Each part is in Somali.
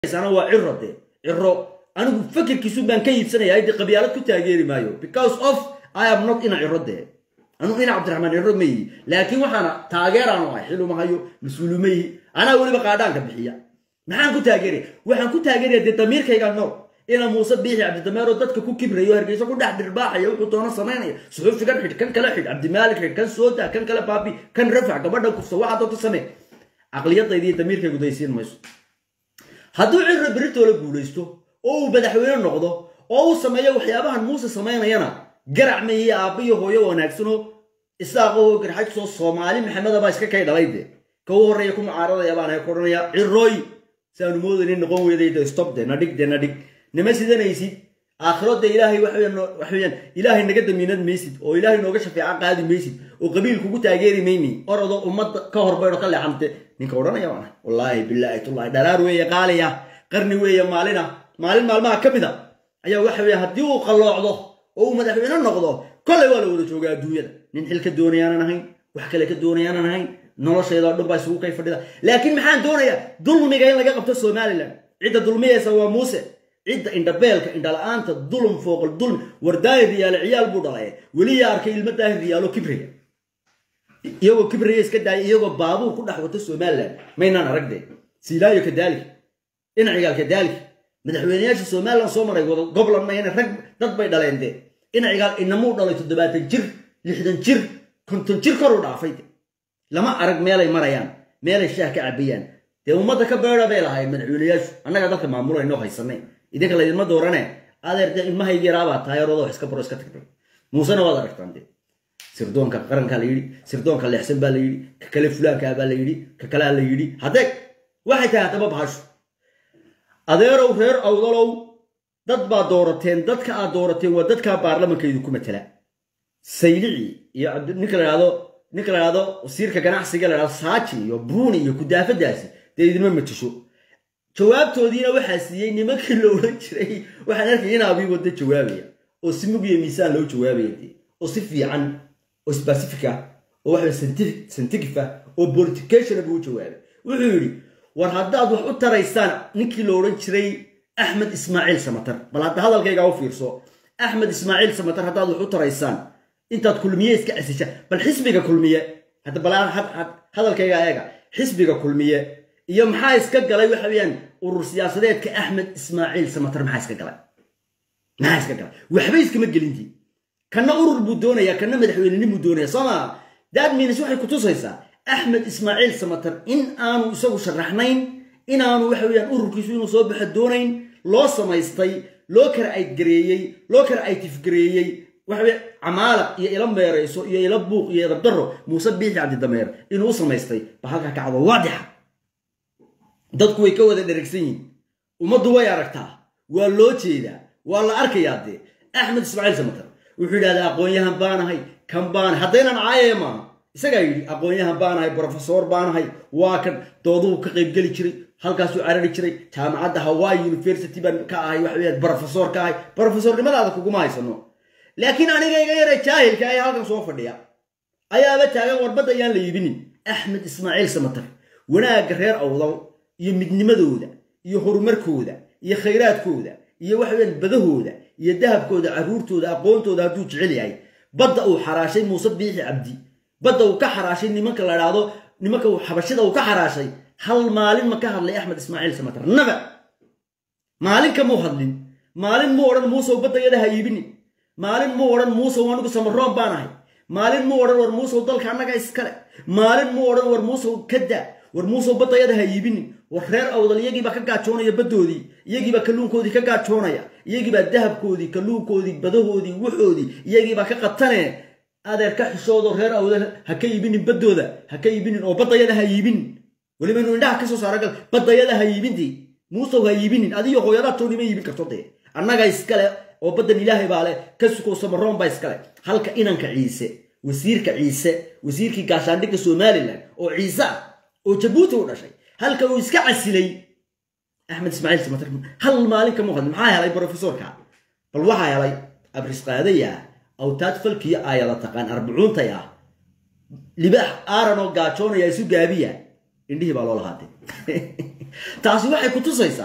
waa ciro de ciro anigu fakirkiisu baan ka iibsanaya de qabyaalad ku taageeri maayo because of i am not ina ciro de anu ina cabdiraxmaan ciro ma yihi laakiin waxaana taageeraanu ahay xiluma hayo mas-uulu ma yihi anaa weliba qaadhaanka bixiya maxaan ku taageeraya waxaan ku taageeraya dee damiirkayga nool ina muuse biixi cabdidameero dadka ku kibrayo hargeysa ku dhex dhirbaaxaya wuxuu doono samaynaya suxuufigan xidh kan kale xidh cabdimaalik xidh kan sooda kan kale baabi kan rafac gabadha kufsa waxaa doonta samee caqliyadayda iyo damiirkaygu daysiin mayso hadduu cirra beritoola guulaysto oo uu madaxweyne noqdo oo uu sameeyo waxyaabahan muuse samaynayana garac mayihi aabba iyo hooyo wanaagsanoo isaaqoo garxajsoo soomaali maxamedabaa iska kay dhalay de ka u horreeya ku mucaaradaya baan ku odhanaya cirooy saanu moodaynin noqon weydayda stop de nadhig de nadhig nima sidanaysid aakhiro de ilaahay waxweyaan ilaahay naga damiinad maysid oo ilaahay nooga shafeeca qaadi maysid oo qabiil kugu taageeri mayni orodoo ummadda ka horbaydho ka leexante ninka odhanaya waana wallaahi bilaahi tullahi dharaar weeye qaaliya qarni weeye maalina maalin maalmaha ka mid a ayaa waxa weeye haddii uu qalloocdo oo uu madaxweyne noqdo kollay waa la wada joogaa adduunyada nin xil ka doonayaanan ahayn wax kale ka doonayaanan ahayn nolosheedao dhan baa isugu kay fadhida laakiin maxaan doonayaa dulmiga in laga qabto somalilan cidda dulmiyaysa waa muuse cidda indhabeelka indhala-aanta dulum fooqal dulmi war daahir riyaale ciyaal buu dhalay weli yaa arkay ilmo daahir riyaalo kibriga iyagoo kibriga iska daaya iyagoo baabuur ku dhex wato somalilan maynaan aragde siilaayo kadaalik dhinacigaal kadaalik madaxweyneyaasha somalilan soo maray wada goblan mayna rag dad bay dhaleen de dhinacigaal inamuu dhalay toddobaatan jir lixdan jir konton jir koruu dhaafay lama arag meelay marayaan meelay shaah ka cabayaan dee ummadda ka beera bay lahayn madaxweyneyaashu annaga dalka maamulayno haysanay idinka laydinma doorane adeer dee ilmahaygi yaraabaa taayaroodo iska baro iska tagtay muusena waad aragtaan dee sirdoonka qarankaa la yidhi sirdoonka leexsan baa la yidhi ka kale fulaankaa baa la yidhi ka kalea la yidhi haddee waxay tahay haddaba bahashu adeerow reer awdalow dad baa doorateen dadka aad doorateen waa dadkaa baarlamankaydu ku matala saylici iyo ninka la dhahdo ninka la dhahdo wasiirka ganacsiga la dhahdo saaji iyo buuni iyo kudaafadaasi dee idinma matisho jawaabtoodiina waxaa siiyey nimankii la odhan jiray waxaan arkay in abii wadda jawaabaya oo si mug iyo miisaan loo jawaabaya dee oo si fiican oo specific ah oo waxa scientific ah oo politication buu u jawaabay wuxuu yidhi war haddaad wax u taraysaan ninkii la odhan jiray axmed ismaaciil samatar bal hadda hadalkaygaa u fiirso axmed ismaaciil samatar haddaad wax u taraysaan intaad kulmiye iska casishaan bal xisbiga kulmiye hadda bal hadalkaygaa eega xisbiga kulmiye iyo maxaa iska galay waxa weeyaan urur siyaasadeedka axmed ismaaciil samatar maxaa iska galay maxaa iska galay waxba iskama gelintii kanna urur buu doonayaa kanna madaxweynenimuu doonaya soo maa that means waxay kutusaysaa axmed ismaaciil samatar in aanu isagu sharaxnayn inaanu waxa weeyaan ururkiisu inuu soo baxo doonayn loo samaystay loo kala aydgareeyey loo kala aytifgareeyey waxaweye camaalaq iyo ila meerayso iyo ila buuq iyo edabdaro muuse biixi cabdidameer inuu u samaystay ba halkaa kacdo waadixa dadku way ka wada dheragsan yihin ummaddu way aragtaa waa loo jeedaa waa la arkayaa dee axmed ismaaciil samatar wuxuu yidhahdaa aqoon-yahan baanahay kan baanahay haddaynan caayaya maaha isagaa yidhi aqoon-yahan baanahay brofesor baanahay waa kan dooduu ka qaybgeli jiray halkaasuu carari jiray jaamacadda hawaii university baan ka ahay waxa weeyaan brofesor ka ahay brofesornimadaada kuguma haysano laakiin aniga iga yara jaahilka ee halkan soo fadhiya ayaaba taagan warbadda ayaan la iibinin axmed ismaaciil samatar wanaagga reer awdal iyo midnimadooda iyo horumarkooda iyo khayraadkooda iyo waxaweyaan badahooda iyo dahabkooda carruurtooda aqoontooda hadduu jecel yahay badda uu xaraashay muuse biixi cabdi badda uu ka xaraashay nimanka la dhaahdo nimanka xabashida uu ka xaraashay hal maalin ma ka hadlay axmed ismaaciil samatar naba maalin kamuu hadlin maalin muu odhan muusow baddayada ha iibinin maalin muu odhan muusow anigu samaroon baan ahay maalin muu odhan war muusow dalka annaga iskale maalin muu odhan war muusow ka daa war muusow baddayada ha iibinin war reer awdal iyagiibaa ka gaajoonaya baddoodii iyagiibaa kalluunkoodii ka gaajoonaya iyagiibaa dahabkoodii kalluunkoodii badahoodii wuxoodii iyagiibaa ka qatanee adeer ka xishoodo reer awdal ha ka iibinin baddooda ha ka iibinin oo baddayada ha iibinin weliba inuu indhaha ka soo saara gal baddayada ha iibintii muusow ha iibinin adiyo hooyadaa toonima iibin karto dee annaga iskale oo baddan ilaahay baa leh ka sukow samaroon baa iskale halka inanka ciise wasiirka ciise wasiirkii gaashaandhigga somalilan oo ciise ah oo jabuuti u dhashay halka uu iska casilay axmed ismaaciil samatar hal maalin kama hadlin maxaa helay brofesorka bal waxaa helay abrisqaadaya awtaad falkiyo aayada taqaan arbacuuntay ah libaax aaran oo gaajoonaya isu gaabiya indhihii baa loo lahaatay taasi waxay ku tusaysaa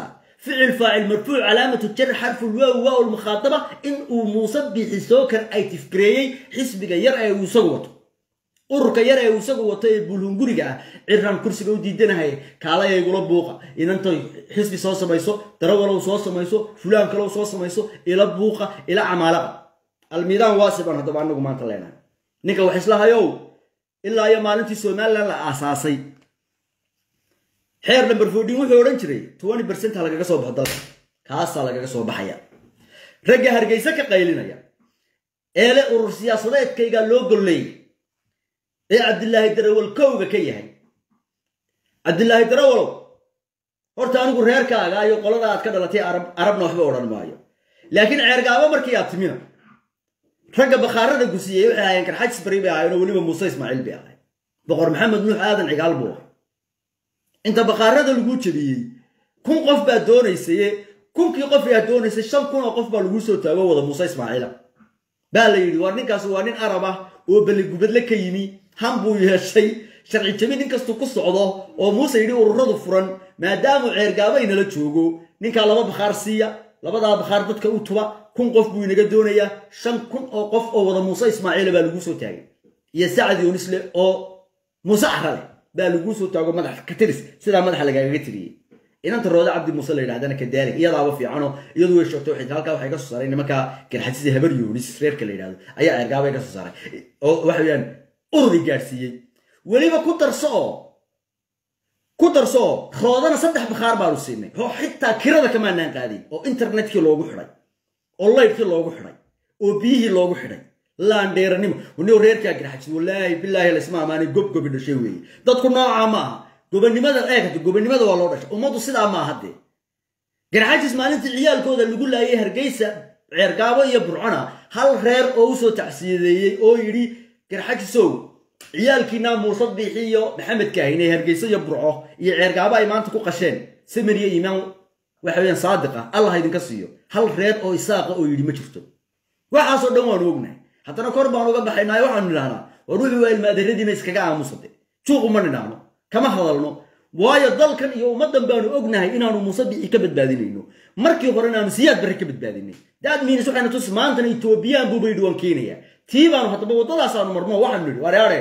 ficil faacil marfuuc calaamatu jar xarfu lwaaw waaw lmukhaataba in uu muuse biixi soo kar ay tifgareeyey xisbiga yar ee uu isagu wato ururka yar ee uu isagu wato ee bulhunguriga ah ciraan kursiga u diidanahay kaalaya igula buuqa inantay xisbi soo samayso darawalow soo samayso fulaan kalow soo samayso ila buuqa ila camaalaqa almiidaan waasiban haddaba anagu maanta leenahay ninka wax islahayow ilaa iyo maalintii somalilan la aasaasay xeer number fourteen wuxuu odhan jiray twenty percent ha lagaga soo baxo dalka kaasaa lagaga soo baxaya ragga hargeysa ka qaylinaya eele urur siyaasadeedkaygaa loo golleeyay ee cabdilaahi darawal kowga ka yahay cabdilaahi darawalow horta anigu reerkaaga iyo qolada aad ka dhalatay arabna waxba odhan maayo laakiin ceergaabo markii aad timina ragga bakhaarada gusiyey waxay ahaayeen karxajis bari bay ahaayeen oo weliba muuse ismaaciil bay ahayn boqor maxamed nuux aadan cigaal buu ahay inta bakhaarada lagu jebiyey kun qof baa doonaysaye kunkii qof yaa doonaysay shan kun oo qof baa lagu soo taago wada muuse ismaaciila baa la yidhi war ninkaas waa nin arab ah oo balligubadle ka yimi han buu yeeshay sharci jabi nin kastuu ku socdo oo muuse yidhi ururadu furan maadaamuu ceergaabo inala joogo ninkaa laba bakhaar siiya labadaa bakhaar dadka u tuba kun qof buu inaga doonayaa shan kun oo qof oo wada muuse ismaaciila baa lagu soo taagay iyo sacad yoonisle oo muuse carale baa laguu soo taago madax ka tiris sidaa madaxa lagaaga tiriyey inanta roode cabdi muuse la yidhahdana kadaalig iyadaaba fiicano iyadu way sheegto waxay halkaa waxay ka soo saaray nimanka garxajisa habar yoonis reerka la yidhahdo ayaa ceergaabay ka soo saaray oo waxa weeyaan ururi gaadhsiiyey weliba ku darso oo ku darso oo roodana saddex bakhaar baanu siinay oo xitaa kirada kamaanaan qaadin oo internetkii loogu xidhay oo laydkii loogu xidhay oo biyihii loogu xidhay laandheeranimo waniw reerkaa garxajis wallaahi bilaahi laysma amaanay gobgobi dhashay weeye dadku noocaa ma aha gobonimada eegata gobonimada waa loo dhashay ummaddu sidaa ma aha dee garxajis maalintii ciyaalkooda lagu laayay hargeysa ceergaabo iyo burcona hal reer oo usoo tacsiyadeeyey oo yidhi garxajisow ciyaalkiinaa muusad biixi iyo maxamed kaahinay hargeysa iyo burco iyo ceergaabo ay maanta ku qasheen samir iyo iimaan waxa weyaan saadiqa allah idinka siiyo hal reer oo isaaqa oo yidhi ma jirto waxaasoo dhan waanu ognahay haddana kor baan uga baxaynaayo waxaanu nidhahnaa war wuxuu waa ilmaadaradiina iskaga aamusade juuqu ma nidhaahno kama hadalno waayo dalkan iyo ummaddan baanu ognahay inaanu muuse biixi ka badbaadinayno markii hore inaanu siyaad barre ka badbaadinay daad miinis waxayna tus maantana etoobiyaan buuba yidhi waan keenayaa tii baanu haddaba waddadaasaanu marno waxaanu nidhi wareare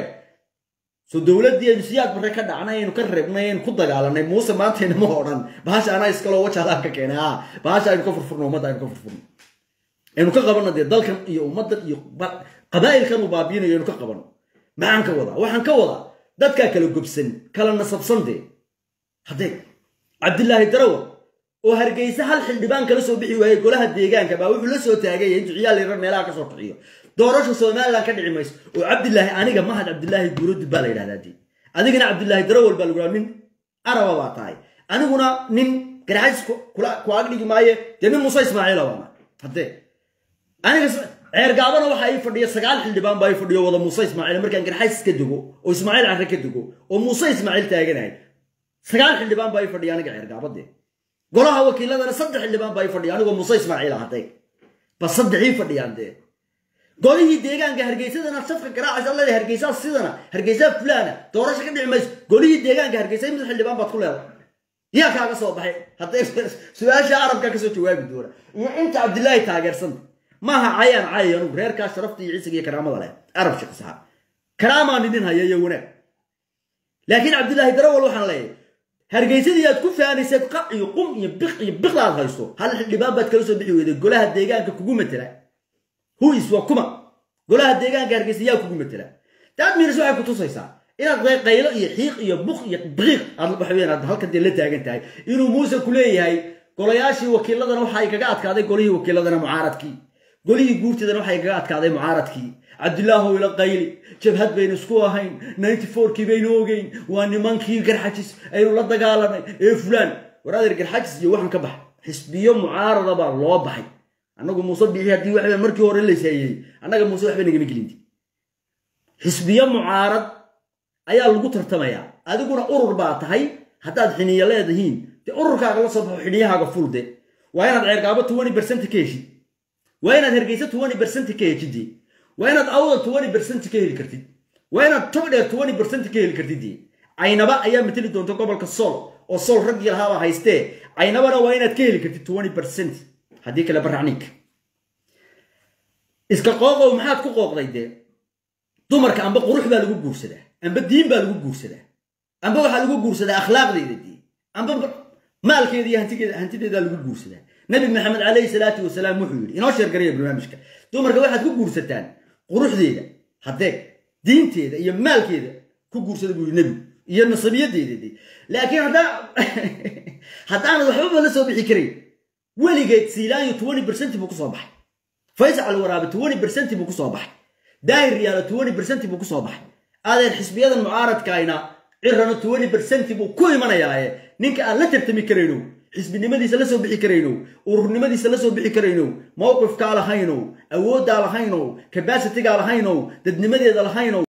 so dowladdii aynu siyaad barre ka dhacnay aynu ka reebnay aynu ku dagaalanay muuse maantayna ma odhan bahasha anaa iskaloo wajaalaan ka keenay a bahasha aynu ka furfurno ummadda aynu ka furfurno aynu ka qabanno dee dalkan iyo ummaddan iyo qabaa'ilkan uu baabiinayo aynu ka qabanno maxaan ka wadaa waxaan ka wadaa dadkaa kala gobsan kala nasabsan dee haddee cabdilaahi darawal oo hargeysa hal xildhibaan kala soo bixi waayey golaha deegaanka baa wuxuu la soo taagaya intuu ciyaal yarar meelaha ka soo kaxiyo doorasha somalilan ka dhici mayso oo cabdilaahi aniga mahad cabdilaahi guuradib baa la yidhahdaa dee adigana cabdilaahi darawal baa lagu haa nin araba baa tahay aniguna nin garxajis ku agdhigi maaye dee nin muuse ismaaciila baana haddee aniga ceergaabana waxaa ii fadhiya sagaal xildhibaan baa ii fadhiyo wada muuse ismaaciil markaan garxajis ka dego oo ismaaciil carre ka dego oo muuse ismaaciil taaganahay sagaal xildhibaan baa ii fadhiya aniga ceergaabadee golaha wakiiladana saddex xildhibaan baa ii fadhiya anigoo muuse ismaaciil ah haddee ba saddex ii fadhiyaan dee golihii deegaanka hargeysadana safka garaacaysa allada hargeysaa sidana hargeysaa fulaana doorasho ka dhici mayso golihii deegaanka hargeysa mid xildhibaan baad ku leedahay yaa kaaga soo baxay haddee su-aasha arabkaa kasoo jawaabi doona iyo inta cabdilaahi taageersanta maaha cayaan cayay anugu reerkaa sharafta iyo ciisiga iyo karaamada leh arab shaqsaha karaamaan idin haya iyo wanaag laakiin cabdilaahi darawal waxaan leeyahay hargeysadii aad ku faanaysad qac iyo qum iyo biq iyo biqda aad hayso hal xildhibaan baad kala soo bixi weyday golaha deegaanka kugu matela huis waa kuma golaha deegaanka hargeysa yaa kugu matela daad miinas waxay ku tusaysaa inaad qaylo iyo xiiq iyo buq iyo biqiiq aad waxaweyaan aad halkan dee la taagan tahay inuu muuse ku leeyahay golayaashii wakiiladana waxa ay kaga adkaaday golihii wakiiladana mucaaradkii golihii guurtidana waxay kaga adkaaday mucaaradkii cabdilaahow ila qayli jabhad baynu isku ahayn ninety fourkii baynu ogeyn waa nimankii garxajis aynu la dagaalanay ee fulaan waraadeer garxajis iyo waxaan ka baxa xisbiyo mucaarada baa loo baxay annagu muuse bixi haddii waxba markii hore layshayey annaga muuse waxba nagama gelinti xisbiyo mucaarad ayaa lagu tartamayaa adiguna urur baa tahay haddaad xiniya leedihiin dee ururkaaga la soo baxo xiniyahaaga fulde waa inaad ceergaabo twenty percent ka heshid waa inaad hargeysa twenty percent ka heshidee waa inaad awda twenty percent ka heli kartid waa inaad togdheer twenty percent ka heli kartid caynaba ayaa mateli doonta gobolka sool oo sool raggii lahaabaa haystee caynabana waa inaad ka heli kartid twenty percent haddii kale baracniinka iska qooqow maxaad ku qooqday dee dumarka amba qurux baa lagu guursadaa amba diin baa lagu guursadaa amba waxaa lagu guursadaa akhlaaqdeeda dee amba maalkeeda iyo hantigeeda hantideedaa lagu guursadaa nabi maxamed calayhi salaatu wasalaam wuxuu yidhi inoo sheergaraya barnaamijka dumarka waxaad ku guursataan quruxdeeda haddee diinteeda iyo maalkeeda ku guursada buu yidhi nebigu iyo nasabiyadeeda dee laakiin haddaa haddaanad waxbaba la soo bixi karayn weligeed siilaanyo twenty percent buu kusoo baxay faysal waraabe twenty percent buu kusoo baxay daahir riyaalo twenty percent buu kusoo baxay adeer xisbiyadan mucaaradkaayna cirano twenty percent buu ku imanayaaye ninka aan la tartami karayno xisbinimadiisa la soo bixi karayno ururnimadiisa la soo bixi karayno mowqifkaa lahayno awooddaa lahayno kabasitigaa lahayno dadnimadeeda lahayno